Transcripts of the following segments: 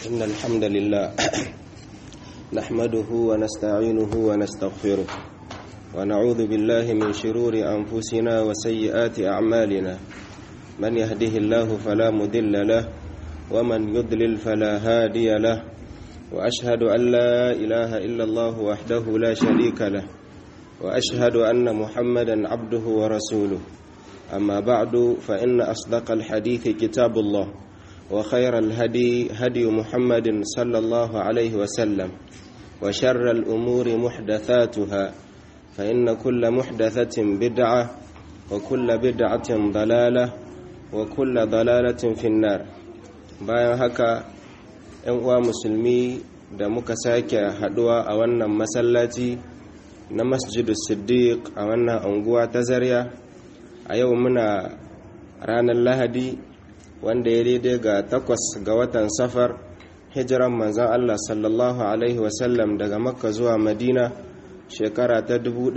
إن الحمد لله نحمده ونستعينه ونستغفره ونعوذ بالله من شرور أنفسنا وسيئات أعمالنا من يهده الله فلا مدل له ومن يضلل فلا هادي له وأشهد أن لا إله إلا الله وحده لا شريك له وأشهد أن محمدا عبده ورسوله أما بعد فإن أصدق الحديث كتاب الله وخير الهدي هدي محمد صلى الله عليه وسلم وشر الأمور محدثاتها فإن كل محدثة بدعة وكل بدعة ضلالة وكل ضلالة في النار bayan haka ‘yan uwa musulmi da muka sake haduwa a wannan masallaci na masjidu siddiq a wannan unguwa ta zarya a yau muna ranar lahadi wanda ya daidai ga takwas ga watan safar hijiran manzan Allah sallallahu Alaihi wasallam daga makka zuwa madina shekara ta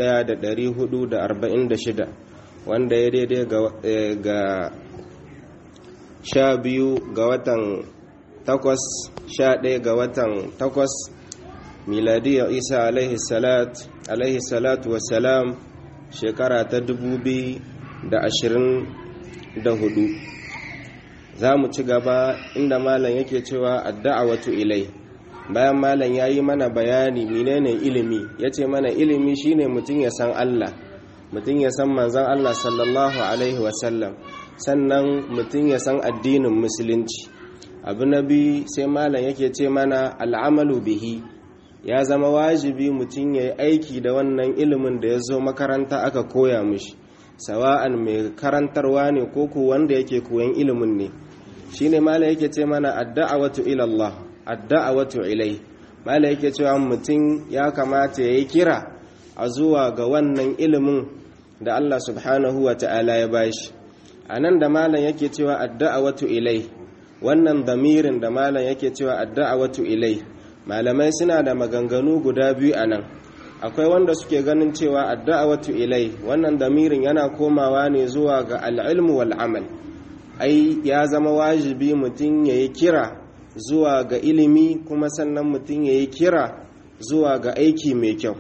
1446 wanda ya daidai ga sha biyu ga watan takwas sha ɗaya ga watan takwas miladiyar isa alaihi salatu wasalam shekara ta 2024 za mu ci gaba inda malam yake cewa adda'awatu ilai bayan malam ya yi mana bayani menene ilimi ya ce mana ilimi shine mutum ya san Allah mutum ya san manzan Allah sallallahu alaihi wasallam sannan mutum ya san addinin musulunci abu na biyu sai malam yake ce mana al'amalu bihi ya zama wajibi mutum ya yi aiki da wannan ilimin da ya zo makaranta aka koya mishi sawa'an mai karantarwa ne ko ku wanda yake koyan ilimin ne shine mala yake ce mana adda'awatu ila Allah adda'awatu ilai mala yake cewa mutum ya kamata yayi kira a zuwa ga wannan ilimin da Allah subhanahu wa ta'ala ya bashi anan da malam yake cewa adda'awatu ilai wannan damirin da malam yake cewa adda'awatu ilai malamai suna da maganganu guda biyu anan akwai wanda suke ganin cewa adda'awatu ilai wannan damirin yana komawa ne zuwa ga al'ilmu wal amal ai ya zama wajibi mutum ya yi kira zuwa ga ilimi kuma sannan mutum ya yi kira zuwa ga aiki mai kyau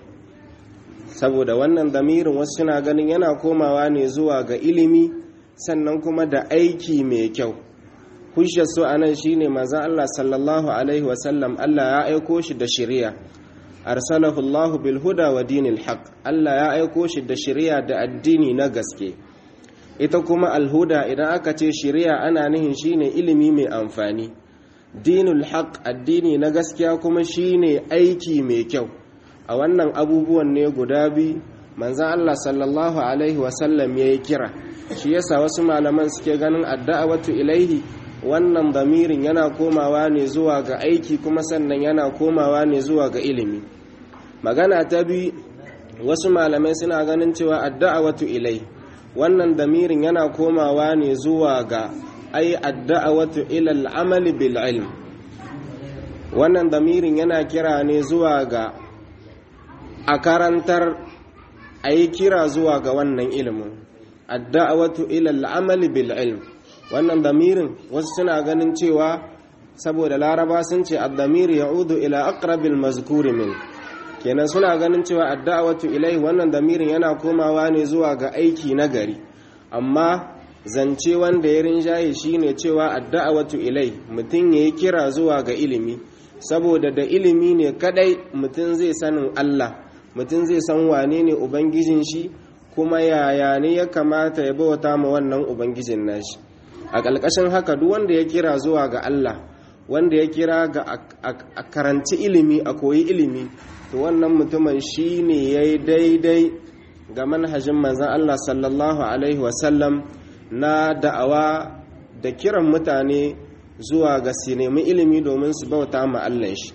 saboda wannan damirin wasu suna ganin yana komawa ne zuwa ga ilimi sannan kuma da aiki mai kyau hujjar su anan shine manzon Allah sallallahu alaihi wasallam Allah ya aiko shi da shari'a arsalahu Allah bil huda wa dinil haq Allah ya aiko shi da shari'a da addini na gaske ita kuma alhuda idan aka ce shari'a ana nihin shine ilimi mai amfani dinul haq addini na gaskiya kuma shine aiki mai kyau a wannan abubuwan ne guda bi manzan Allah sallallahu alaihi wasallam ya yi kira shi yasa wasu malaman suke ganin adda'awatu ilaihi wannan damirin yana komawa ne zuwa ga aiki kuma sannan yana komawa ne zuwa ga ilimi magana ta bi wasu malamai suna ganin cewa adda'awatu ilaihi wannan damirin yana komawa ne zuwa ga ai adda'awatu ila al'amali bil ilm wannan damirin yana kira ne zuwa ga a karantar a yi kira zuwa ga wannan ilimin adda'awatu ila al'amali bil ilm wannan damirin wasu suna ganin cewa saboda laraba sun ce ad-damir ya'udu ila aqrabil mazkuri min kenan suna ganin cewa adda'awatu ilai wannan damirin yana komawa ne zuwa ga aiki na gari amma zance wanda ya rinjaye shine cewa adda'awatu ilai mutum yayi kira zuwa ga ilimi saboda da ilimi ne kadai mutum zai sanin Allah mutum zai san wane ne ubangijin shi kuma yaya ne ya kamata ya bauta ma wannan ubangijin nashi a ƙalƙashin haka duk wanda ya kira zuwa ga Allah wanda ya kira ga a karanci ilimi a koyi ilimi to wannan mutumin shi ne ya yi daidai ga manhajin manzan Allah sallallahu Alaihi wasallam na da'awa da kiran mutane zuwa ga su nemi ilimi domin su bauta ma Allah shi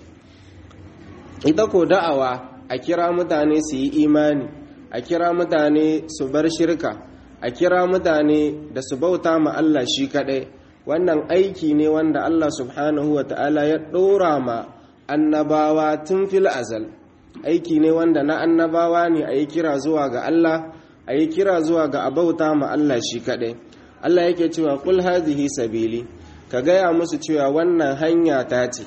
ita ko da'awa a kira mutane su yi imani a kira mutane su bar shirka a kira mutane da su bauta ma Allah shi kaɗai wannan aiki ne wanda Allah subhanahu wa ta'ala ya ɗora ma annabawa tun fil azal aiki ne wanda na annabawa ne a yi kira zuwa ga Allah a yi kira zuwa ga abauta ma Allah shi kaɗai Allah yake cewa kul hadhihi sabili ka gaya musu cewa wannan hanya ta ce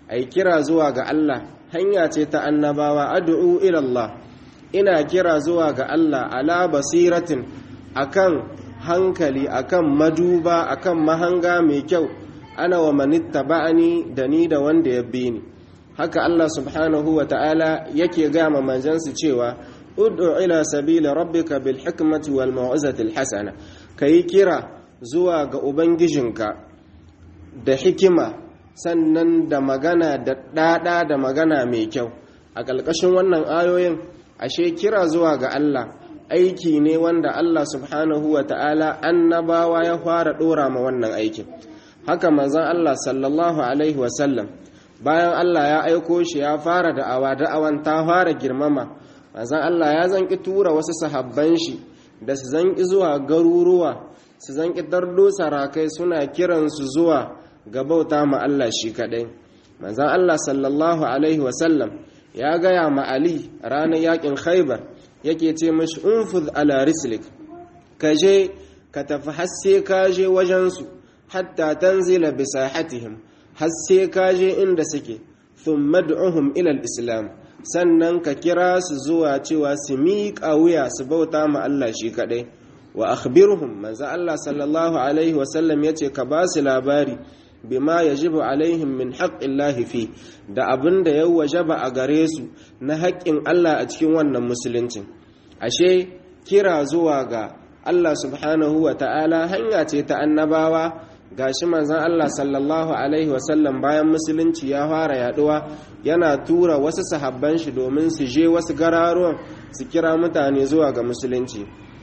ai kira zuwa ga Allah hanya ce ta annabawa ad'u ila Allah ina kira zuwa ga Allah ala basiratin akan hankali akan maduba akan mahanga mai kyau ana wa manittaba'ani da ni da wanda ya bi ni haka Allah subhanahu wa ta'ala yake gama manzansu cewa ud'u ila sabila rabbika bil hikmati wal mau'izati al hasana kai kira zuwa ga ubangijinka da hikima sannan da magana da dada da magana mai kyau a ƙalƙashin wannan ayoyin ashe kira zuwa ga Allah aiki ne wanda Allah subhanahu wa ta'ala annabawa ya fara dora ma wannan aikin haka manzon Allah sallallahu alaihi wasallam bayan Allah ya aiko shi ya fara da'awa da'awan ta fara girmama manzon Allah ya zanki tura wasu sahabban shi da su zanki zuwa garuruwa su zanki dardo sarakai suna kiransu zuwa ga bauta ma Allah shi kadai manzon Allah sallallahu alaihi wasallam ya gaya ma Ali ranar yakin Khaibar yake ce mashi unfuz ala rislik ka je ka tafi hasse ka je wajensu hatta tanzila bi sahatihim hasse ka je inda suke thumma ad'uhum ila islam sannan ka kira su zuwa cewa su miƙa wuya su bauta ma Allah shi kaɗai wa akhbirhum manzo Allah sallallahu alaihi wasallam yace ka ba su labari bima yajibu alaihim min haqqillahi fi da abin da ya wajaba a gare su na haƙƙin Allah a cikin wannan musuluncin ashe kira zuwa ga Allah subhanahu wa ta'ala hanya ce ta annabawa gashi manzon Allah sallallahu alaihi wasallam bayan musulunci ya fara yaduwa yana tura wasu sahabban shi domin su je wasu gararuwan su kira mutane zuwa ga musulunci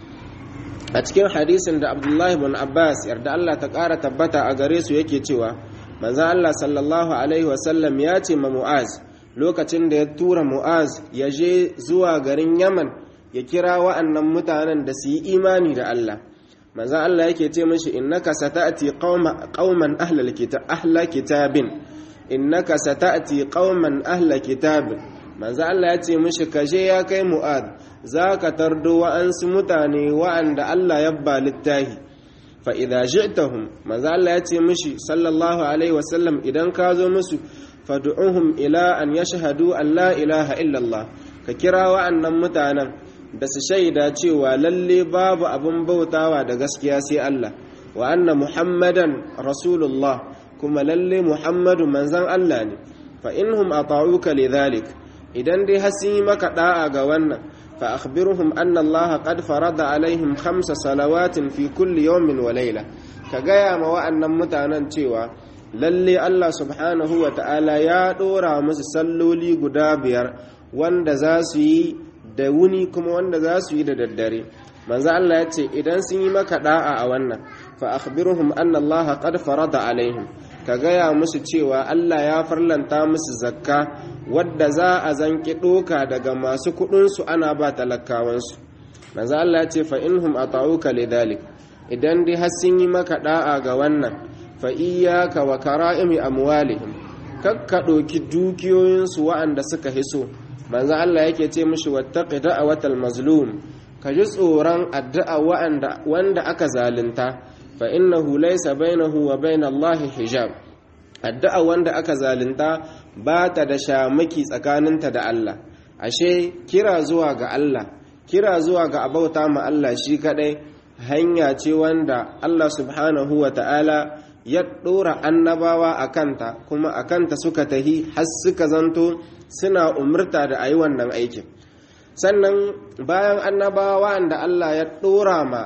a cikin hadisin da Abdullahi bin Abbas yarda Allah ta ƙara tabbata a gare su yake cewa manzon Allah sallallahu alaihi wasallam ya ce ma Mu'az lokacin da ya tura Mu'az ya je zuwa garin Yaman ya kira wa'annan mutanen da su yi imani da Allah manzan Allah yake ce mashi innaka sata'ati qauman ahlal kitab ahla kitabin innaka sata'ati qauman ahla kitabin manzan Allah ya ce mashi kaje ya kai mu'ad zaka tardo wa'ansu mutane wa'anda Allah ya ba littahi fa idza ji'tahum manzan Allah ya ce mashi sallallahu alaihi wasallam idan ka zo musu fad'uhum ila an yashhadu an la ilaha illa Allah ka kira wa'annan mutanen da su shaida cewa lalle babu abin bautawa da gaskiya sai Allah wa anna muhammadan rasulullah kuma lalle muhammadu manzan Allah ne fa inhum ata'uka lidhalik idan dai har sun yi maka da'a ga wannan fa akhbirhum anna Allah qad farada alaihim khamsa salawatin fi kulli yawmin wa layla ka gaya ma wa'annan mutanen cewa lalle Allah subhanahu wa ta'ala ya dora musu salloli guda biyar wanda za su yi da wuni kuma wanda za su yi da daddare manzo Allah ya ce idan sun yi maka da'a a wannan fa akhbirhum anna Allah qad farada alaihim ka gaya musu cewa Allah ya farlanta musu zakka wadda za a zanki doka daga masu kudin su ana ba talakawan su manzo Allah ya ce fa inhum ata'uka lidhalik idan dai har sun yi maka da'a ga wannan fa iyyaka wa kara'imi amwalihim kakka doki dukiyoyin su wa'anda suka hiso manzo Allah yake ce mishi wattaqi da'watal mazlum ka ji tsoron addu'a wanda wanda aka zalunta fa innahu laysa bainahu wa bainallahi hijab addu'a wanda aka zalunta ba ta da shamaki tsakaninta da Allah ashe kira zuwa ga Allah kira zuwa ga abauta ma Allah shi kadai hanya ce wanda Allah subhanahu wa ta'ala ya ɗora annabawa a kanta kuma a kanta suka tahi har suka zanto suna umurta da a yi wannan aikin sannan bayan annabawa da Allah ya ɗora ma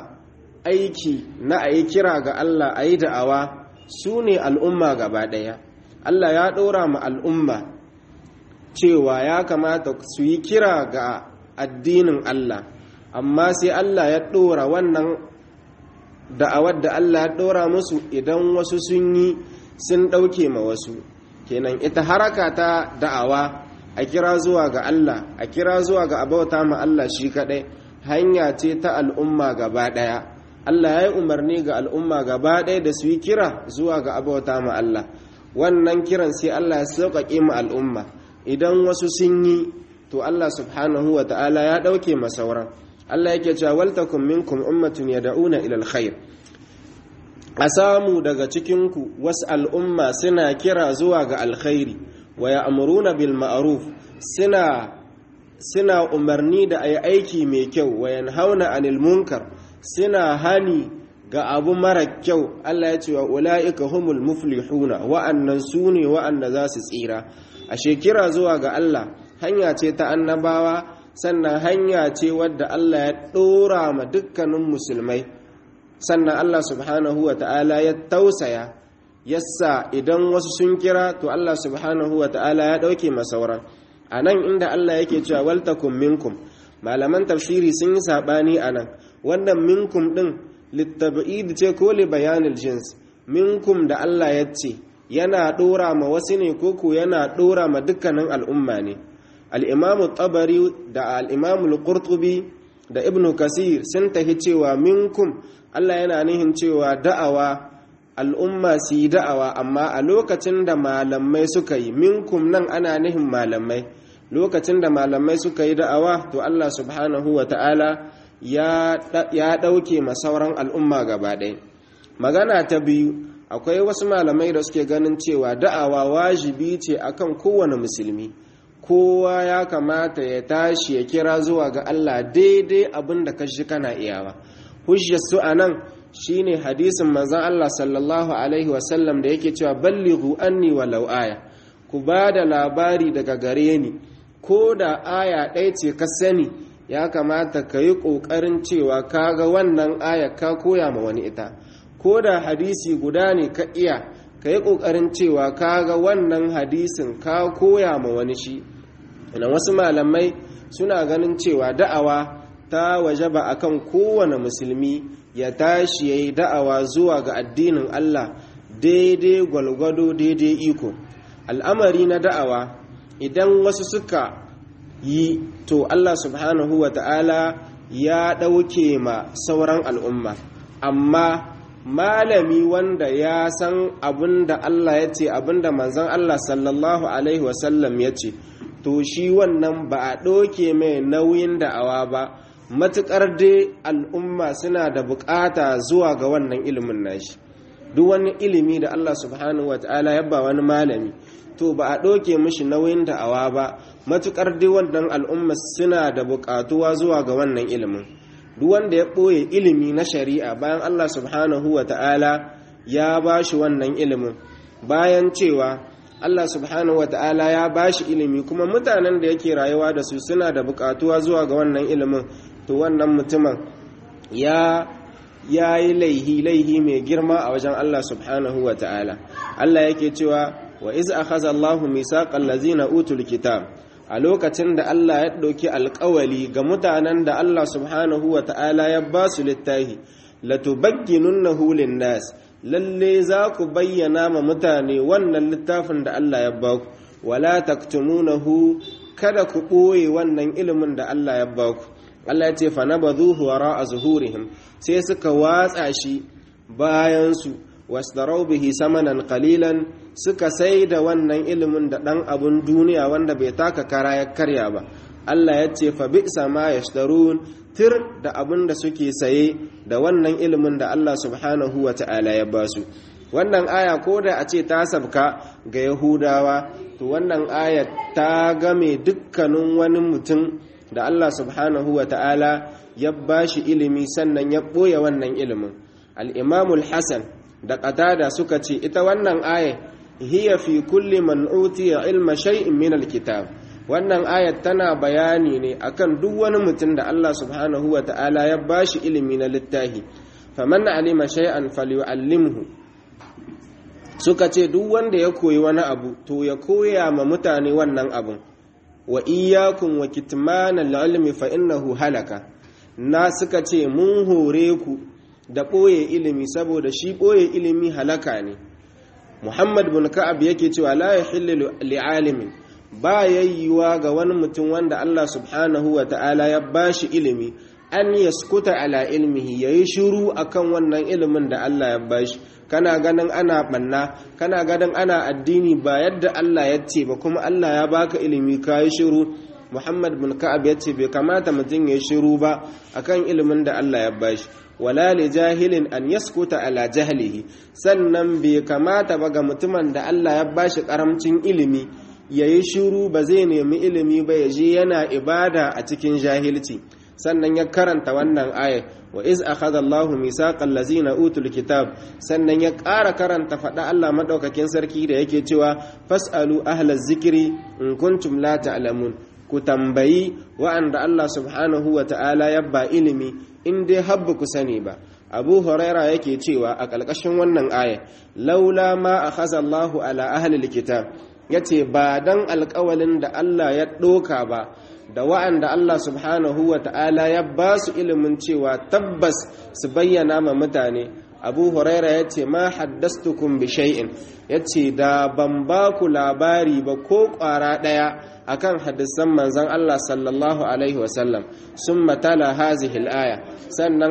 aiki na a yi kira ga Allah a yi da'awa su ne al'umma gaba ɗaya Allah ya ɗora ma al'umma cewa ya kamata su yi kira ga addinin Allah amma sai Allah ya ɗora wannan da'awar da Allah ya ɗora musu idan wasu sun yi sun ɗauke ma wasu kenan ita haraka ta da'awa a kira zuwa ga Allah a kira zuwa ga abauta ma Allah shi kaɗai hanya ce ta al'umma gaba ɗaya Allah ya yi umarni ga al'umma gaba ɗaya da su yi kira zuwa ga abauta ma Allah wannan kiran sai Allah ya sauƙaƙe ma al'umma idan wasu sun yi to Allah subhanahu wa ta'ala ya ɗauke ma sauran Allah yake cewa waltakum minkum ummatun yad'una ila alkhair a samu daga cikinku wasu al'umma suna kira zuwa ga alkhairi wa ya'muruna bil ma'ruf suna suna umarni da ayi aiki mai kyau wa yanhauna anil munkar suna hani ga abu mara kyau Allah ya ce wa ula'ika humul muflihuna wa'annan su ne wa'anda za su tsira a shekira zuwa ga Allah hanya ce ta annabawa sannan hanya ce wadda Allah ya ɗora ma dukkanin musulmai sannan Allah subhanahu wa ta'ala ya tausaya yassa idan wasu sun kira to Allah subhanahu wa ta'ala ya ɗauke masauran a nan inda Allah yake cewa waltakum minkum malaman tafsiri sun yi saɓani a nan wannan minkum ɗin littab'id ce ko li bayanil jins minkum da Allah ya ce yana dora ma wasu ne koko yana dora ma dukkanin al'umma ne al-imamu tabari da al-imamu al-qurtubi da ibnu kasir sun tahi cewa minkum Allah yana nihin cewa da'awa al'umma su yi da'awa amma a lokacin da malamai suka yi minkum nan ana nihin malamai lokacin da malamai suka yi da'awa to Allah subhanahu wa ta'ala ya ɗauke masauran al'umma gaba ɗaya magana ta biyu akwai wasu malamai da suke ganin cewa da'awa wajibi ce akan kowane musulmi kowa ya kamata ya tashi ya kira zuwa ga Allah daidai abin da kashi kana iyawa hujjar su a nan shine hadisin manzon Allah sallallahu alaihi wasallam da yake cewa ballighu anni walau aya ku ba da labari daga gare ni ko da aya ɗaya ce ka sani ya kamata ka yi ƙoƙarin cewa ka ga wannan aya ka koya ma wani ita ko da hadisi guda ne ka iya ka yi ƙoƙarin cewa ka ga wannan hadisin ka koya ma wani shi ina wasu malamai suna ganin cewa da'awa ta waje ba akan kowane musulmi ya tashi ya yi da'awa zuwa ga addinin Allah daidai gwalgwado daidai iko al'amari na da'awa idan wasu suka yi to Allah subhanahu wa ta'ala ya ɗauke ma sauran al'umma amma malami wanda ya san abin da Allah ya ce abin da manzan Allah sallallahu Alaihi wasallam ya ce to shi wannan ba a ɗauke mai nauyin da'awa ba matuƙar dai al'umma suna da buƙata zuwa ga wannan ilimin nashi duk wani ilimi da Allah subhanahu wa ta'ala ya ba wani malami to ba a ɗauke mishi nauyin da'awa ba matuƙar dai wannan al'umma suna da buƙatuwa zuwa ga wannan ilimin duk wanda ya ɓoye ilimi na shari'a bayan Allah subhanahu wa ta'ala ya ba shi wannan ilimin bayan cewa Allah subhanahu wa ta'ala ya ba shi ilimi kuma mutanen da yake rayuwa da su suna da buƙatuwa zuwa ga wannan ilimin to wannan mutumin ya ya yi laihi laihi mai girma a wajen Allah subhanahu wa ta'ala Allah yake cewa wa iz akhadha Allahu misaqal ladzina utul kitab a lokacin da Allah ya ɗauki alƙawali ga mutanen da Allah subhanahu wa ta'ala ya ba su littafi latubagginunnahu lin-nas lalle za ku bayyana ma mutane wannan littafin da Allah ya ba ku wala taktumunahu kada ku ɓoye wannan ilimin da Allah ya ba ku Allah ya ce fa nabadhuhu wara'a zuhurihim sai suka watsa shi bayan su wasdarau bihi samanan qalilan suka sai da wannan ilimin da dan abun duniya wanda bai taka kara ya karya ba Allah ya ce fa bi'sa ma yashtarun tir da abun da suke saye da wannan ilimin da Allah subhanahu wa ta'ala ya ba su wannan aya ko da a ce ta sabka ga yahudawa to wannan aya ta game dukkanin wani mutum da Allah subhanahu wa ta'ala ya ba shi ilimi sannan ya ɓoye wannan ilimin al'imamul hassan da ƙatada suka ce ita wannan aya hiya fi kulli man utiya ilma shay'in min alkitab wannan ayat tana bayani ne akan duk wani mutum da Allah subhanahu wa ta'ala ya ba shi ilimi na littafi faman alima shay'an falyu'allimhu suka ce duk wanda ya koyi wani abu to ya koya ma mutane wannan abun wa iyakun wa kitmanal ilmi fa innahu halaka na suka ce mun hore ku da ɓoye ilimi saboda shi ɓoye ilimi halaka ne muhammad bin ka'ab yake cewa la yahillu li'alimin ba yayyuwa ga wani mutum wanda Allah subhanahu wa ta'ala ya bashi ilimi an yaskuta ala ilmihi yayi shiru akan wannan ilimin da Allah ya bashi kana ganin ana banna kana ganin ana addini ba yadda Allah ya ce ba kuma Allah ya baka ilimi ka yi shiru Muhammad bin Ka'ab ya ce bai kamata mutum ya yi shiru ba akan ilimin da Allah ya bashi wala li jahilin an yaskuta ala jahlihi sannan bai kamata ba ga mutumin da Allah ya bashi karamcin ilimi yayi shiru ba zai nemi ilimi ba ya je yana ibada a cikin jahilci sannan ya karanta wannan ayat wa iz akhadha Allahu misaqal ladzina utul kitab sannan ya ƙara karanta faɗa Allah madaukakin sarki da yake cewa fasalu ahlaz zikri in kuntum la ta'lamun ku tambayi wa'anda Allah subhanahu wa ta'ala ya ba ilimi in dai habba ku sani ba abu huraira yake cewa a ƙalƙashin wannan aya laula ma akhadha Allahu ala ahli kitab yace ba dan alƙawalin da Allah ya ɗoka ba da wa'anda Allah subhanahu wa ta'ala ya ba su ilimin cewa tabbas su bayyana ma mutane abu huraira ya ce ma haddastukum bi shay'in ya ce da ban ba ku labari ba ko ƙwara ɗaya akan hadisan manzan Allah sallallahu alaihi wasallam sun matala hazihil aya sannan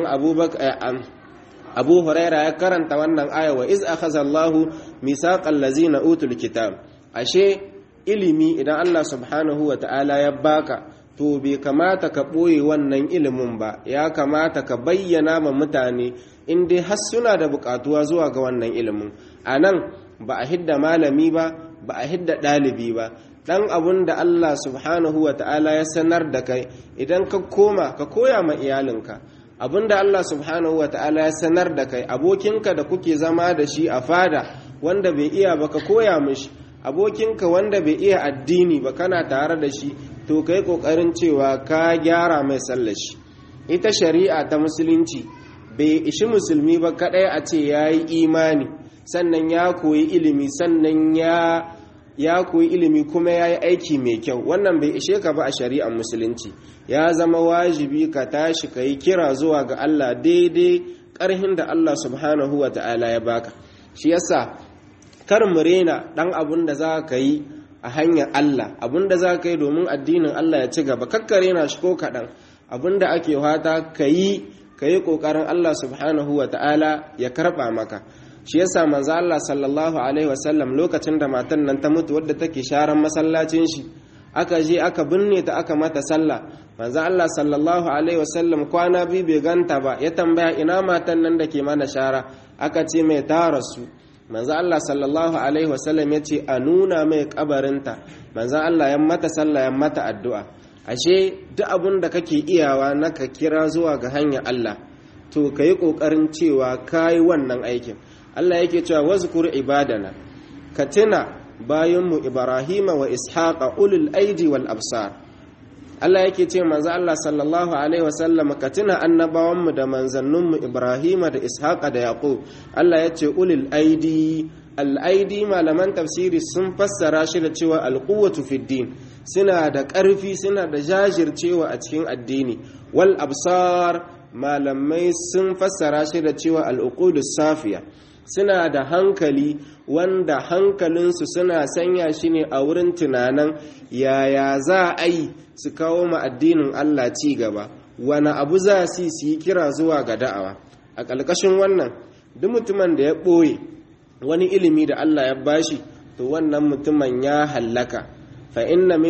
abu huraira ya karanta wannan aya wa iz akhadha Allahu misaqal ladzina utul kitab ashe ilimi idan Allah subhanahu wa ta'ala ya baka to bai kamata ka ɓoye wannan ilimin ba ya kamata ka bayyana ma mutane in dai har suna da buƙatuwa zuwa ga wannan ilimin a nan ba a hidda malami ba ba a hidda ɗalibi ba ɗan abun da Allah subhanahu wa ta'ala ya sanar da kai idan ka koma ka koya ma iyalinka abun da Allah subhanahu wa ta'ala ya sanar da kai abokinka da kuke zama da shi a fada wanda bai iya ba ka koya mishi abokinka wanda bai iya addini ba kana tare da shi to kai kokarin cewa ka gyara mai sallashi ita shari'a ta musulunci bai ishi musulmi ba kadai a ce ya yi imani sannan ya koyi ilimi sannan ya ya koyi ilimi kuma ya yi aiki mai kyau wannan bai ishe ka ba a shari'ar musulunci ya zama wajibi ka tashi ka yi kira zuwa ga Allah daidai ƙarhin da Allah subhanahu wa ta'ala ya baka shi yasa kar mu rena ɗan abun da za ka yi a hanyar Allah abun da za ka yi domin addinin Allah ya ci gaba kakka rena shi ko kaɗan abun da ake fata ka yi ka yi ƙoƙarin Allah subhanahu wa ta'ala ya karɓa maka shi yasa manzo Allah sallallahu alaihi wasallam lokacin da matan nan ta mutu wadda take sharan masallacin shi aka je aka binne ta aka mata sallah manzo Allah sallallahu alaihi wasallam kwana biyu bai ganta ba ya tambaya ina matan nan da ke mana shara aka ce mai ta rasu manzo Allah sallallahu alaihi wasallam ya ce a nuna mai kabarinta manzo Allah ya mata sallah ya mata addu'a ashe duk abun da kake iyawa na ka kira zuwa ga hanyar Allah to ka yi ƙoƙarin cewa ka yi wannan aikin Allah yake cewa wazkur ibadana ka tuna bayanmu Ibrahima wa Ishaqa ulul aidi wal absar Allah yake ce manzo Allah sallallahu alaihi wasallam ka tuna annabawanmu da manzanninmu Ibrahima da Ishaqa da Yaqub Allah ya ce ulul aidi al aidi malaman tafsiri sun fassara shi da cewa al quwwatu fid din suna da ƙarfi suna da jajircewa a cikin addini wal absar malamai sun fassara shi da cewa al uqudus safiya suna da hankali wanda hankalinsu suna sanya shi ne a wurin tunanin yaya za a yi su kawo ma addinin Allah ci gaba wani abu za su yi kira zuwa ga da'awa a ƙalƙashin wannan duk mutumin da ya ɓoye wani ilimi da Allah ya bashi to wannan mutumin ya hallaka fa inna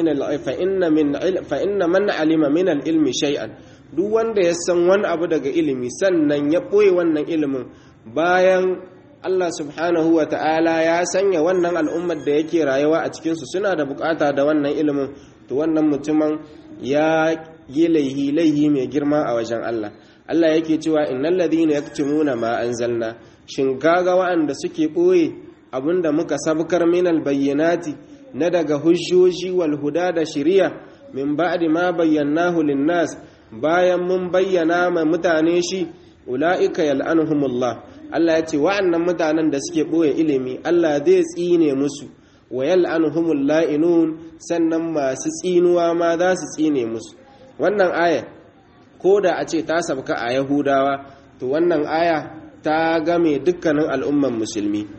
man alima min ilmi shay'an duk wanda ya san wani abu daga ilimi sannan ya ɓoye wannan ilimin bayan Allah subhanahu wa ta'ala ya sanya wannan al'ummar da yake rayuwa a cikinsu suna da bukata da wannan ilimin to wannan mutumin ya yi laihi laihi mai girma a wajen Allah Allah yake cewa innal ladhina yaktumuna ma anzalna shin kaga wa'anda suke boye abinda muka sabkar minal bayyinati na daga hujjoji wal huda da shiriya min ba'di ma bayyanahu lin-nas bayan mun bayyana ma mutane shi ula'ika yal'anuhumullah Allah ya ce wa'annan mutanen da suke ɓoye ilimi Allah zai tsine musu wa yal'anuhumul la'inun sannan masu tsinuwa ma za su tsine musu wannan aya ko da a ce ta sabka a yahudawa to wannan aya ta game dukkanin al'umman musulmi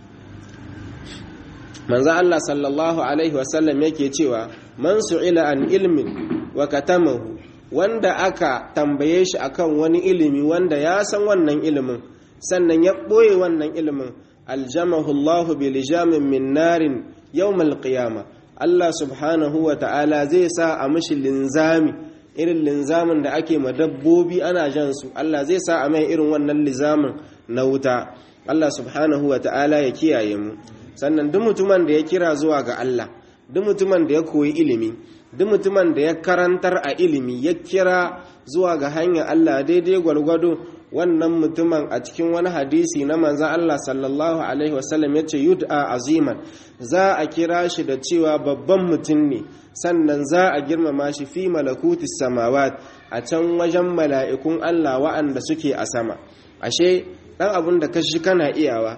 manzo Allah sallallahu alaihi wasallam yake cewa man su'ila an ilmin wa katamahu wanda aka tambaye shi akan wani ilimi wanda ya san wannan ilimin sannan ya ɓoye wannan ilimin aljamahu Allah bi lijamin min narin yawmal qiyama Allah subhanahu wa ta'ala zai sa a mishi linzami irin linzamin da ake ma dabbobi ana jan su Allah zai sa a mai irin wannan lizamin na wuta Allah subhanahu wa ta'ala ya kiyaye mu sannan duk mutumin da ya kira zuwa ga Allah duk mutumin da ya koyi ilimi duk mutumin da ya karantar a ilimi ya kira zuwa ga hanyar Allah daidai gwargwado wannan mutumin a cikin wani hadisi na manzan Allah sallallahu alaihi wasallam ya ce yud'a aziman za a kira shi da cewa babban mutum ne sannan za a girmama shi fi malakuti samawat a can wajen mala'ikun Allah wa'anda suke a sama ashe dan abun da kashi kana iyawa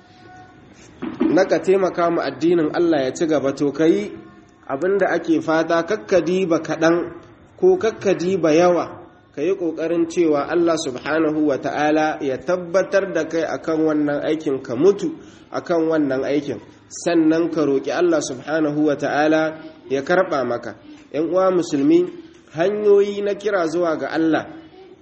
na ka taimaka mu addinin Allah ya ci gaba to kai abinda ake fata kakkadi ba kaɗan ko kakkadi ba yawa ka yi ƙoƙarin cewa Allah subhanahu wa ta'ala ya tabbatar da kai akan wannan aikin ka mutu akan wannan aikin sannan ka roƙi Allah subhanahu wa ta'ala ya karɓa maka ‘yan uwa musulmi hanyoyi na kira zuwa ga Allah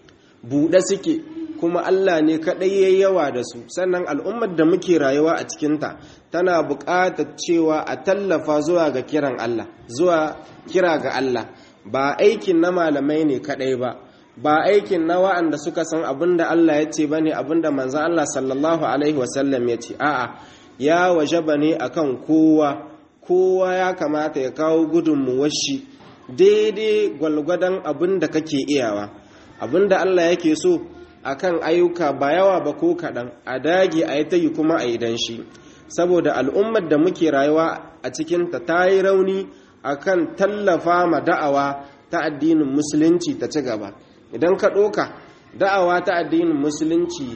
buɗe suke kuma Allah ne kaɗai ya yawa da su sannan al'ummar da muke rayuwa a cikinta tana buƙatar cewa a tallafa zuwa ga kiran Allah zuwa kira ga Allah ba aikin na malamai ne kaɗai ba ba aikin na wa'anda suka san abin da Allah ya ce ba ne abin da manzan Allah sallallahu Alaihi wasallam ya ce a'a ya waje ba ne a kan kowa kowa ya kamata ya kawo gudunmuwar shi daidai gwalgwadon abin da kake iyawa abin da Allah yake so akan ayyuka ba yawa ba ko kaɗan a dage a yi ta yi kuma a yi dan shi saboda al'ummar da muke rayuwa a cikinta ta yi rauni akan tallafa ma da'awa ta addinin musulunci ta ci gaba idan ka ɗoka da'awa ta addinin musulunci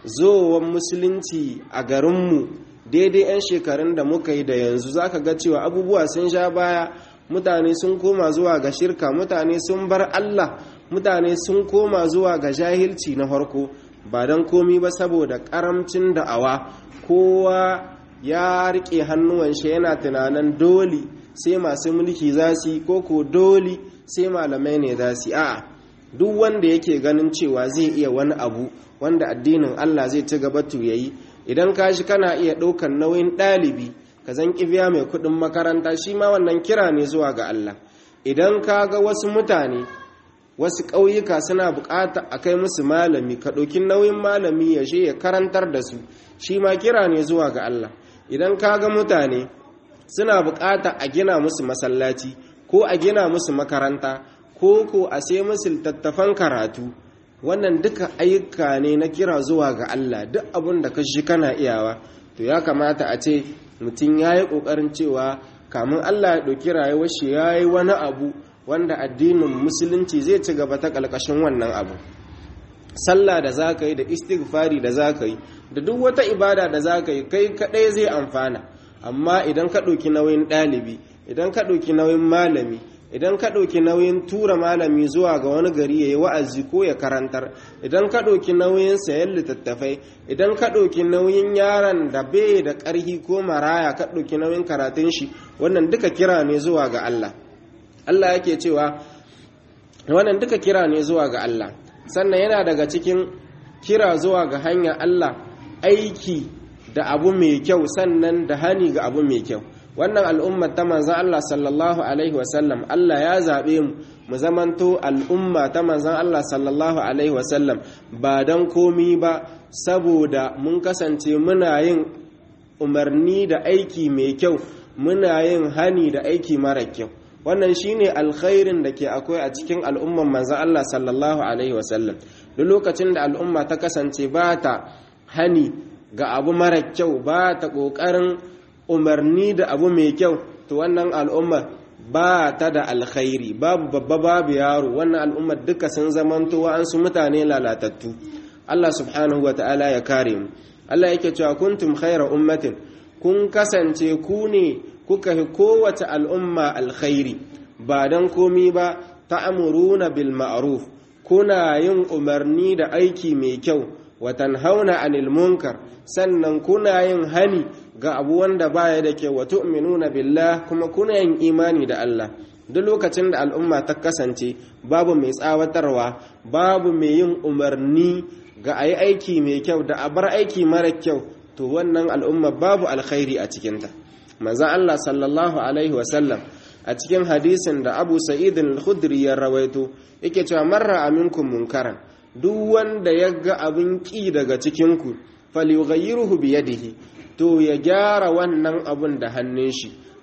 zowan musulunci a garinmu daidai 'yan shekarun da muka yi da yanzu za ka ga cewa abubuwa sun sha baya mutane sun koma zuwa ga shirka mutane sun bar allah mutane sun koma zuwa ga jahilci na farko ba don komi ba saboda karamcin da'awa kowa ya rike hannuwan shi yana tunanin dole sai masu mulki za su yi koko dole sai malamai ne za su yi a'a duk wanda yake ganin cewa zai iya wani abu wanda addinin Allah zai ci gaba to yayi idan ka shi kana iya ɗaukan nauyin ɗalibi ka zan biya mai kuɗin makaranta shi ma wannan kira ne zuwa ga Allah idan ka ga wasu mutane wasu ƙauyuka suna buƙata a kai musu malami ka ɗauki nauyin malami ya je ya karantar da su shi ma kira ne zuwa ga Allah idan ka ga mutane suna buƙata a gina musu masallaci ko a gina musu makaranta ko ko a sai musu littattafan karatu wannan duka ayyuka ne na kira zuwa ga Allah duk abin da ka shi kana iyawa to ya kamata a ce mutum ya yi ƙoƙarin cewa kamun Allah ya ɗauki rayuwar shi ya yi wani abu wanda addinin musulunci zai ci gaba ta ƙalƙashin wannan abu sallah da za ka yi da istighfari da za ka yi da duk wata ibada da za ka yi kai kaɗai zai amfana amma idan ka ɗauki nauyin ɗalibi idan ka ɗauki nauyin malami idan ka ɗauki nauyin tura malami zuwa ga wani gari ya yi wa'azi ko ya karantar idan ka ɗauki nauyin sayan littattafai idan ka ɗauki nauyin yaron da bai da ƙarhi ko maraya ka ɗauki nauyin karatun shi wannan duka kira ne zuwa ga Allah Allah yake cewa wannan duka kira ne zuwa ga Allah sannan yana daga cikin kira zuwa ga hanyar Allah aiki da abu mai kyau sannan da hani ga abu mai kyau wannan al'ummar ta manzan Allah sallallahu alaihi wasallam Allah ya zaɓe mu mu zamanto al'umma ta manzan Allah sallallahu alaihi wasallam ba don komi ba saboda mun kasance muna yin umarni da aiki mai kyau muna yin hani da aiki mara kyau wannan shine alkhairin da ke akwai a cikin al'umman manzan Allah sallallahu alaihi wasallam duk lokacin da al'umma ta kasance ba ta hani ga abu mara kyau ba ta ƙoƙarin umarni da abu mai kyau to wannan al'ummar ba ta da alkhairi babu babba babu yaro wannan al'ummar duka sun zamanto wa'ansu mutane lalatattu Allah subhanahu wa ta'ala ya kare mu Allah yake cewa kuntum khaira ummatin kun kasance ku ne kuka fi kowace al'umma alkhairi ba don komi ba ta'amuruna bil ma'ruf kuna yin umarni da aiki mai kyau watan hauna anil munkar sannan kuna yin hani ga abu wanda baya da kyau wa tu'minuna billah kuma kuna yin imani da Allah duk lokacin da al'umma ta kasance babu mai tsawatarwa babu mai yin umarni ga ayi aiki mai kyau da a bar aiki mara kyau to wannan al'umma babu alkhairi a cikinta manzon Allah sallallahu alaihi wasallam a cikin hadisin da Abu Sa'id al-Khudri ya rawaito yake cewa marra aminkum munkaran duk wanda ya ga abin ƙi daga cikinku falyughayyiruhu biyadihi to ya gyara wannan abun da hannun shi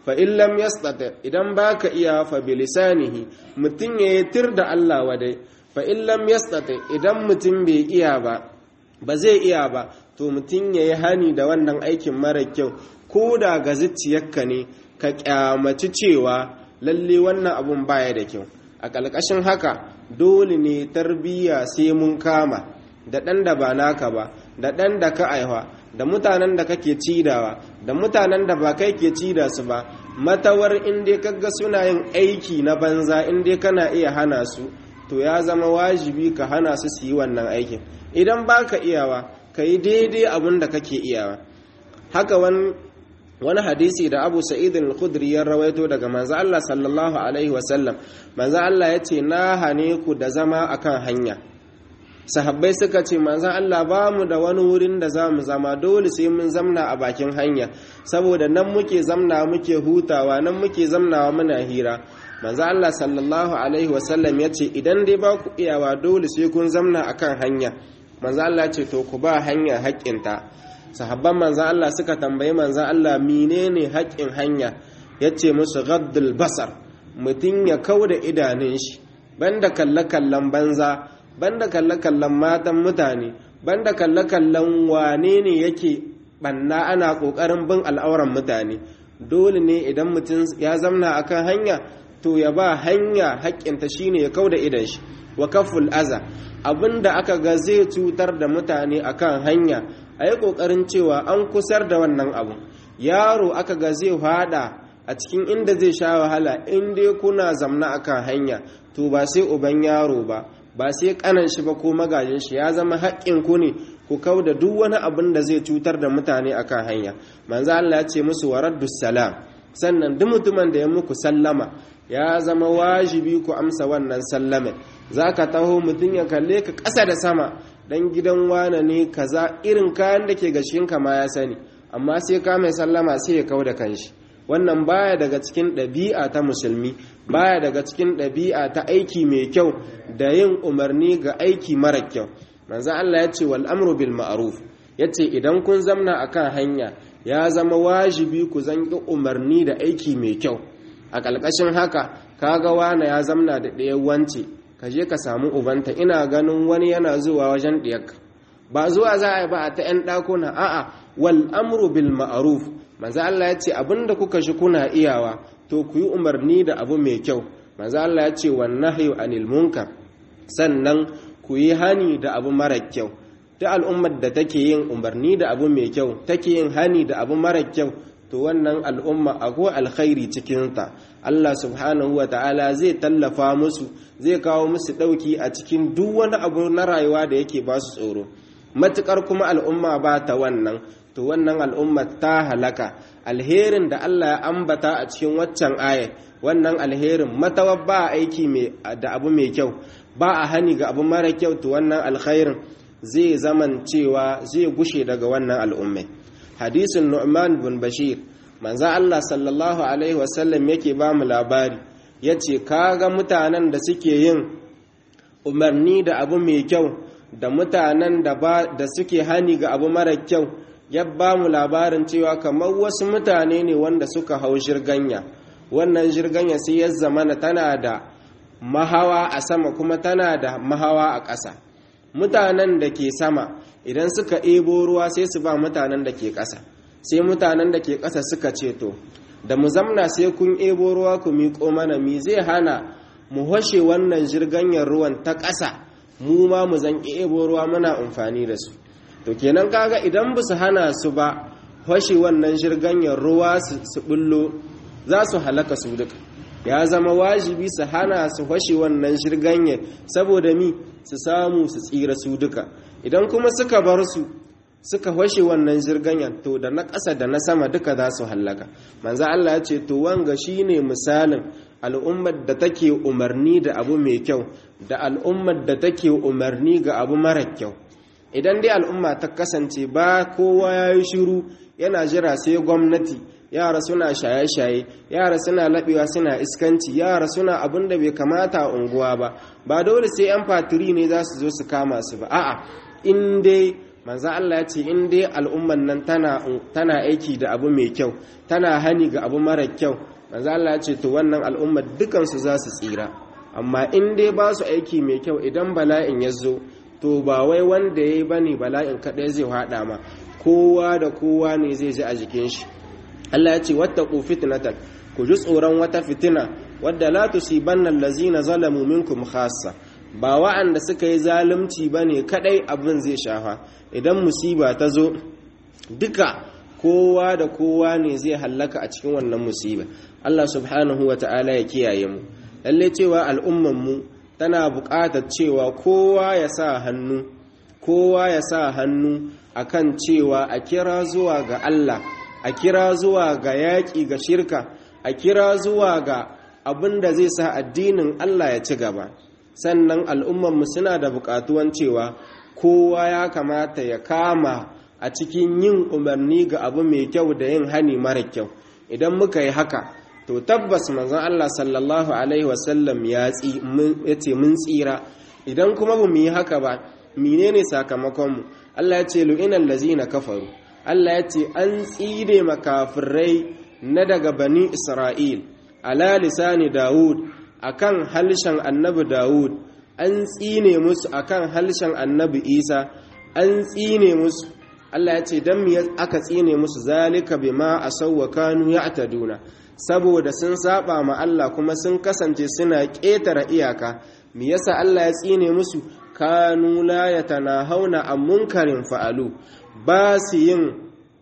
fa in lam yastati idan baka iya fa bilisanihi mutun ya tir da Allah wadai fa in lam yastati idan mutun bai iya ba ba zai iya ba to mutun yayi hani da wannan aikin mara kyau ko da ga zuciyarka ne ka kyamaci cewa lalle wannan abun baya da kyau a ƙalƙashin haka dole ne tarbiyya sai mun kama da ɗan da ba naka ba da ɗan da ka aiwa da mutanen da kake cidawa da mutanen da ba kai ke cida su ba matawar inda kaga suna yin aiki na banza inda kana iya hana su to ya zama wajibi ka hana su su yi wannan aikin idan baka iyawa ka yi daidai abin da kake iyawa haka wani wani hadisi da abu sa'id al-khudri ya rawaito daga manzo Allah sallallahu alaihi wasallam manzo Allah ya ce na hane ku da zama akan hanya sahabbai suka ce manzo Allah ba mu da wani wurin da zamu zama dole sai mun zamna a bakin hanya saboda nan muke zamna muke hutawa nan muke zamnawa muna hira manzo Allah sallallahu alaihi wasallam ya ce idan dai ba ku iyawa dole sai kun zamna akan hanya manzo Allah ce to ku ba hanya haƙƙinta sahabban manzan Allah suka tambayi manzan Allah menene haƙƙin hanya ya ce musu gaddul basar mutum ya kau da idanun shi banda kalle-kallen banza banda kalle-kallen matan mutane banda kalle-kallen wane ne yake banna ana ƙoƙarin bin al'auran mutane dole ne idan mutum ya zamna akan hanya to ya ba hanya haƙƙinta shine ya kau da idan shi wa kaful aza abinda aka ga zai cutar da mutane akan hanya a yi ƙoƙarin cewa an kusar da wannan abu yaro aka ga zai hada a cikin inda zai sha wahala in dai kuna zamna akan hanya to ba sai uban yaro ba ba sai kanan shi ba ko magajin shi ya zama haƙƙin ku ne ku kau da duk wani abin da zai cutar da mutane akan hanya manzo Allah ya ce musu waraddus salam sannan duk mutumin da ya muku sallama ya zama wajibi ku amsa wannan sallame zaka taho mutum ya kalle ka ƙasa da sama dan gidan wane ne kaza irin kayan da ke gashinka ma ya sani amma sai ka mai sallama sai ya kau da kanshi wannan baya daga cikin ɗabi'a ta musulmi baya daga cikin ɗabi'a ta aiki mai kyau da yin umarni ga aiki mara kyau manzo Allah ya ce wal amru bil ma'ruf yace idan kun zamna akan hanya ya zama wajibi ku zanki umarni da aiki mai kyau a ƙalƙashin haka kaga wane ya zamna da ɗayan wance ka je ka samu ubanta ina ganin wani yana zuwa wajen ɗiyarka ba zuwa za a yi ba a ta 'yan ɗakuna a'a wal amru bil ma'ruf manzo Allah ya ce abinda kuka shi kuna iyawa to ku yi umarni da abu mai kyau manzo Allah ya ce wan nahyu anil munkar sannan ku yi hani da abu mara kyau ta al'ummar da take yin umarni da abu mai kyau take yin hani da abu mara kyau to wannan al'umma akwai alkhairi cikinta Allah subhanahu wa ta'ala zai tallafa musu zai kawo musu ɗauki a cikin duk wani abu na rayuwa da yake ba su tsoro matukar kuma al'umma ba ta wannan to wannan al'umma ta halaka alherin da Allah ya ambata a cikin waccan ayat wannan alherin matawa ba aiki da abu mai kyau ba a hani ga abu mara kyau to wannan alkhairin zai zaman cewa zai gushe daga wannan al'ummai hadisin nu'man bin bashir manzo Allah sallallahu alaihi wasallam yake ba mu labari yace kaga mutanen da suke yin umarni da abu mai kyau da mutanen da ba da suke hani ga abu mara kyau ya ba mu labarin cewa kamar wasu mutane ne wanda suka hau jirganya wannan jirganya sai ya zamana tana da mahawa a sama kuma tana da mahawa a ƙasa mutanen da ke sama idan suka ebo ruwa sai su ba mutanen da ke ƙasa sai mutanen da ke ƙasa suka ce to da mu zamna sai kun ebo ruwa ku miƙo mana mi zai hana mu hoshe wannan jirganyar ruwan ta ƙasa mu ma mu zan ebo ruwa muna amfani da su to kenan kaga idan ba su hana su ba hoshe wannan jirganyar ruwa su bullo za su halaka su duka ya zama wajibi su hana su hoshe wannan jirganyar saboda mi su samu su tsira su duka idan kuma suka bar su suka hoshe wannan jirganyar to da na ƙasa da na sama duka za su hallaka manzo Allah ya ce to wanga shine misalin al'ummar da take umarni da abu mai kyau da al'ummar da take umarni ga abu mara kyau idan dai al'umma ta kasance ba kowa ya yi shiru yana jira sai gwamnati yara suna shaye-shaye yara suna laɓewa suna iskanci yara suna abin da bai kamata a unguwa ba ba dole sai 'yan fatiri ne za su zo su kama su ba a'a in dai manzo Allah ya ce in dai al'umman nan tana tana aiki da abu mai kyau tana hani ga abu mara kyau manzo Allah ya ce to wannan al'ummar dukan su za su tsira amma in dai ba su aiki mai kyau idan bala'in ya zo to ba wai wanda yayi bane bala'in kadai zai hada ma kowa da kowa ne zai ji a jikin shi Allah ya ce wattaqu fitnatan ku ji tsoron wata fitina wadda la tusibanna allazina zalamu minkum khassa ba wa'anda suka yi zalunci bane kadai abin zai shafa idan musiba ta zo duka kowa da kowa ne zai hallaka a cikin wannan musiba Allah subhanahu wata'ala ya kiyaye mu lalle cewa al'umman mu tana buƙatar cewa kowa ya sa hannu kowa ya sa hannu akan cewa a kira zuwa ga Allah a kira zuwa ga yaƙi ga shirka a kira zuwa ga abin da zai sa addinin Allah ya ci gaba sannan al'ummanmu suna da buƙatuwan cewa kowa ya kamata ya kama a cikin yin umarni ga abu mai kyau da yin hani mara kyau idan muka yi haka to tabbas manzon Allah sallallahu alaihi wasallam ya ce mun tsira idan kuma ba mu yi haka ba menene sakamakonmu Allah ya ce lu'inal lazina kafaru Allah ya ce an tsire makafirai na daga bani Isra'il ala lisani Dawud akan halshen annabi Dawud an tsine musu akan halshen annabi Isa an tsine musu Allah ya ce dan me aka tsine musu zalika bima asawwa kanu ya'taduna saboda sun saba ma Allah kuma sun kasance suna ƙetare iyaka me yasa Allah ya tsine musu kanu la yatanahawna an munkarin fa'alu ba su yin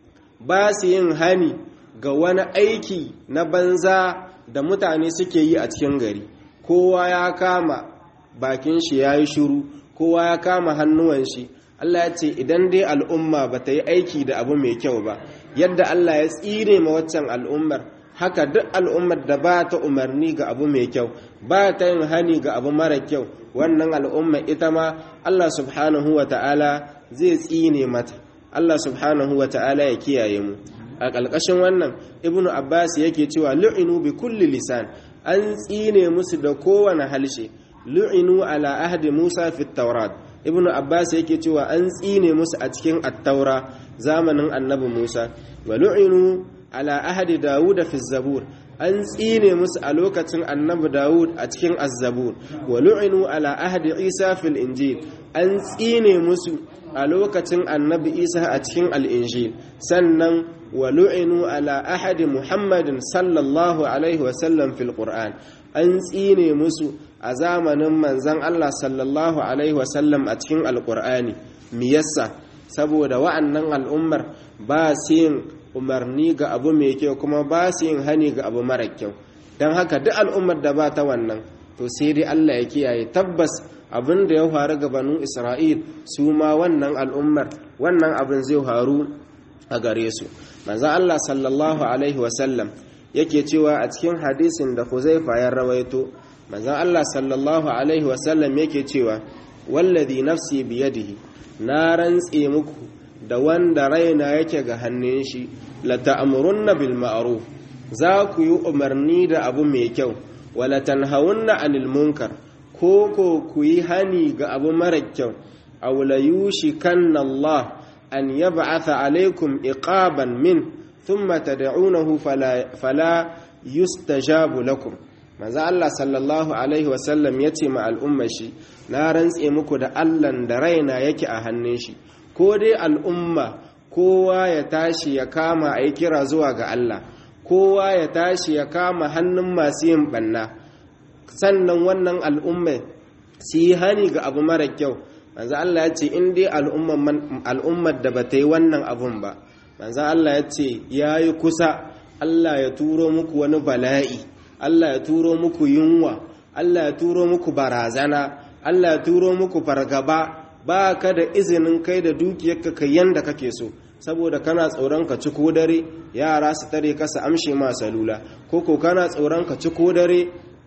ba su yin hani ga wani aiki na banza da mutane suke yi a cikin gari kowa ya kama bakin shi ya yi shuru kowa ya kama hannuwan shi Allah ya ce idan dai al'umma ba ta yi aiki da abu mai kyau ba yadda Allah ya tsire ma waccan al'ummar haka duk al'ummar da ba ta umarni ga abu mai kyau ba ta yin hani ga abu mara kyau wannan al'umma ita ma Allah subhanahu wa ta'ala zai tsine mata Allah subhanahu wa ta'ala ya kiyaye mu a ƙalƙashin wannan ibnu abbas yake cewa lu'inu bi kulli lisan an tsine musu da kowane halshe lu'inu ala ahdi musa fi taurat ibnu abbas yake cewa an tsine musu a cikin attaura zamanin annabi musa wa lu'inu ala ahdi dawud fi zabur an tsine musu a lokacin annabi dawud a cikin azzabur wa lu'inu ala ahdi isa fil injil an tsine musu a lokacin annabi isa a cikin al'injil sannan wa lu'inu ala ahadi muhammadin sallallahu alaihi wasallam fil qur'an an tsine musu a zamanin manzan allah sallallahu alaihi wasallam a cikin alƙur'ani miyassa saboda wa'annan al'ummar ba su yin umarni ga abu mai kyau kuma ba su yin hani ga abu mara kyau don haka duk al'ummar da ba ta wannan to sai dai allah ya kiyaye tabbas abin da ya faru ga banu isra'il su ma wannan al'ummar wannan abin zai faru a gare su manzo Allah sallallahu alaihi wasallam yake cewa a cikin hadisin da Huzaifa ya rawaito manzo Allah sallallahu alaihi wasallam yake cewa wallazi nafsi biyadihi na rantse muku da wanda raina yake ga hannun shi la ta'murunna bil ma'ruf za ku yi umarni da abu mai kyau wala tanhawunna anil munkar ko ko ku yi hani ga abu mara kyau aw la yushikanna Allah an yab'atha alaikum iqaban min thumma tad'unahu fala fala yustajabu lakum manzo Allah sallallahu alaihi wasallam yace ma al'umma shi na rantse muku da Allah da raina yake a hannun shi ko dai al'umma kowa ya tashi ya kama ayi kira zuwa ga Allah kowa ya tashi ya kama hannun masu yin banna sannan wannan al'umma su yi hani ga abu mara kyau manzo Allah ya ce in dai al'ummar da ba ta yi wannan abun ba manzo Allah ya ce ya yi kusa Allah ya turo muku wani bala'i Allah ya turo muku yunwa Allah ya turo muku barazana Allah ya turo muku fargaba ba ka da izinin kai da dukiyarka kai yanda kake so saboda kana tsoron ka ci ko dare yara su tare ka su amshe ma salula ko ko kana tsoron ka ci ko dare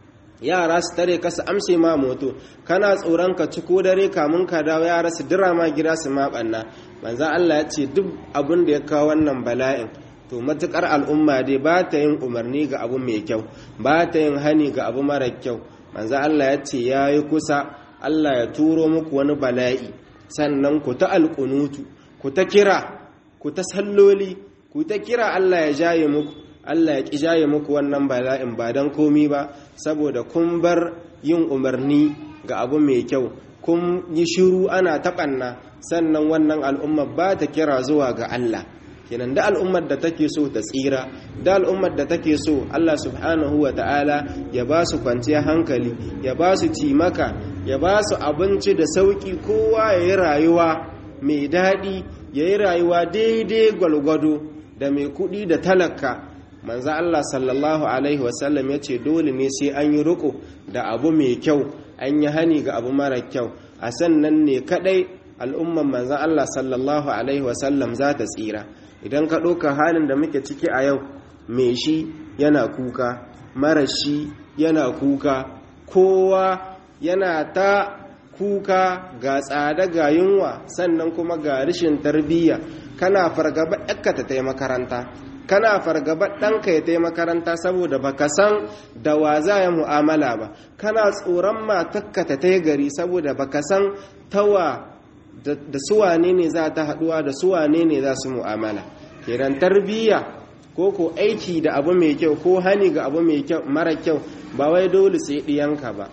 yara su tare ka su amshe ma moto kana tsoron ka ci ko dare kamun ka dawo yara su dira ma gida su ma banna manzan Allah ya ce duk abin da ya kawo wannan bala'in to matukar al'umma dai ba ta yin umarni ga abu mai kyau ba ta yin hani ga abu mara kyau manzan Allah ya ce ya yi kusa Allah ya turo muku wani bala'i sannan ku ta alƙunutu ku ta kira ku ta salloli ku ta kira Allah ya jaye muku Allah ya ki jaye muku wannan bala'in ba dan komi ba saboda kun bar yin umarni ga abu mai kyau kun yi shiru ana taɓanna sannan wannan al'umma ba ta kira zuwa ga Allah kenan da al'ummar da take so ta tsira da al'ummar da take so Allah subhanahu wa ta'ala ya ba su kwanciyar hankali ya ba su timaka ya ba su abinci da sauƙi kowa ya yi rayuwa mai daɗi ya yi rayuwa daidai gwalgwado da mai kuɗi da talaka manza Allah sallallahu alaihi wasallam ya ce dole ne sai an yi riko da abu mai kyau an yi hani ga abu mara kyau a sannan ne kaɗai al'umman manzan Allah sallallahu alaihi wasallam za ta tsira idan ka ɗauka halin da muke ciki a yau mai shi yana kuka mara shi yana kuka kowa yana ta kuka ga tsada ga yunwa sannan kuma ga rashin tarbiyya kana fargaba ɗanka ta tai makaranta kana fargaba ɗanka ya tai makaranta saboda baka san da wa za ya mu'amala ba kana tsoron matakka ta tai gari saboda baka san tawa da suwane ne za ta haɗuwa da suwane ne za su mu'amala kenan tarbiyya ko ko aiki da abu mai kyau ko hani ga abu mai kyau mara kyau ba wai dole sai ɗiyanka ba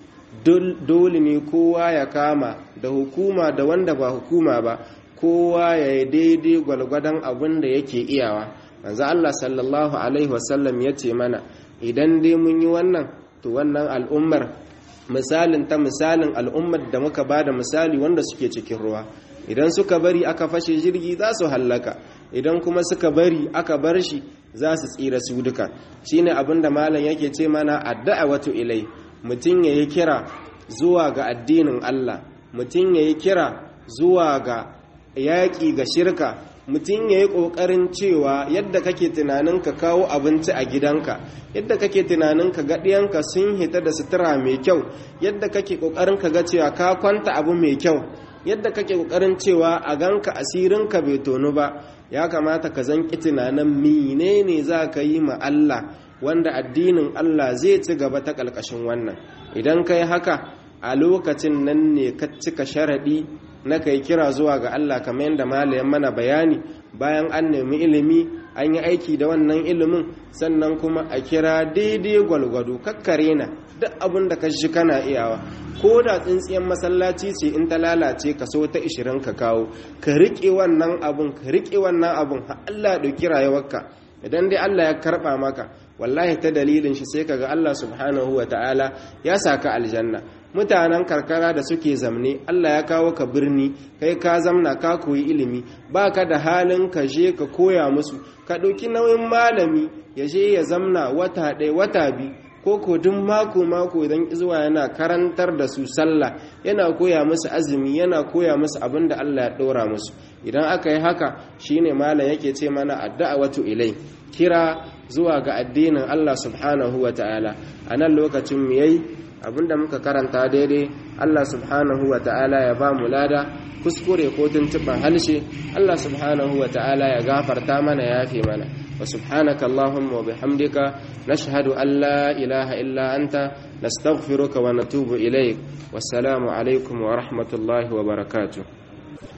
dole ne kowa ya kama da hukuma da wanda ba hukuma ba kowa ya yi daidai gwalgwadon abin da yake iyawa manzo Allah sallallahu alaihi wasallam ya ce mana idan dai mun yi wannan to wannan al'ummar misalin ta misalin al'ummar da muka ba da misali wanda suke cikin ruwa idan suka bari aka fashe jirgi za su hallaka idan kuma suka bari aka bar shi za su tsira su duka shine abin da malam yake ce mana addu'a wato ilai mutum ya yi kira zuwa ga addinin Allah mutum ya yi kira zuwa ga yaƙi ga shirka mutum ya yi ƙoƙarin cewa yadda kake tunanin ka kawo abinci a gidanka yadda kake tunanin ka gaɗiyanka sun hita da sutura mai kyau yadda kake ƙoƙarin ka ga cewa ka kwanta abu mai kyau yadda kake ƙoƙarin cewa a ganka asirinka bai tonu ba ya kamata ka zanki tunanin menene za ka yi ma Allah wanda addinin Allah zai ci gaba ta ƙalƙashin wannan idan ka yi haka a lokacin nan ne ka cika sharaɗi na kai kira zuwa ga Allah kamar yadda malayan mana bayani bayan an nemi ilimi an yi aiki da wannan ilimin sannan kuma a kira daidai gwalgwado kakkare na duk abin da ka shi kana iyawa ko da tsintsiyan masallaci ce in ta lalace ka so ta ishirin ka kawo ka riƙe wannan abun ka riƙe wannan abun har Allah ya ɗauki rayuwarka idan dai Allah ya karɓa maka wallahi ta dalilin shi sai kaga Allah subhanahu wa ta'ala ya saka aljanna mutanen karkara da suke zamne Allah ya kawo ka birni kai ka zamna ka koyi ilimi baka da halin ka je ka koya musu ka ɗauki nauyin malami ya je ya zamna wata ɗaya wata biyu ko ko duk mako mako idan zuwa yana karantar da su sallah yana koya musu azumi yana koya musu abin da Allah ya ɗora musu idan aka yi haka shine malam yake ce mana addu'a wato ilai kira zuwa ga addinin Allah subhanahu wa ta'ala a nan lokacin mu yayi abinda muka karanta daidai Allah subhanahu wa ta'ala ya ba mu lada kuskure ko tuntuɓar halshe Allah subhanahu wa ta'ala ya gafarta mana ya fi mana wa subhanaka Allahumma wa bihamdika nashhadu an la ilaha illa anta nastaghfiruka wa natubu ilaik wassalamu alaikum wa rahmatullahi wa barakatuh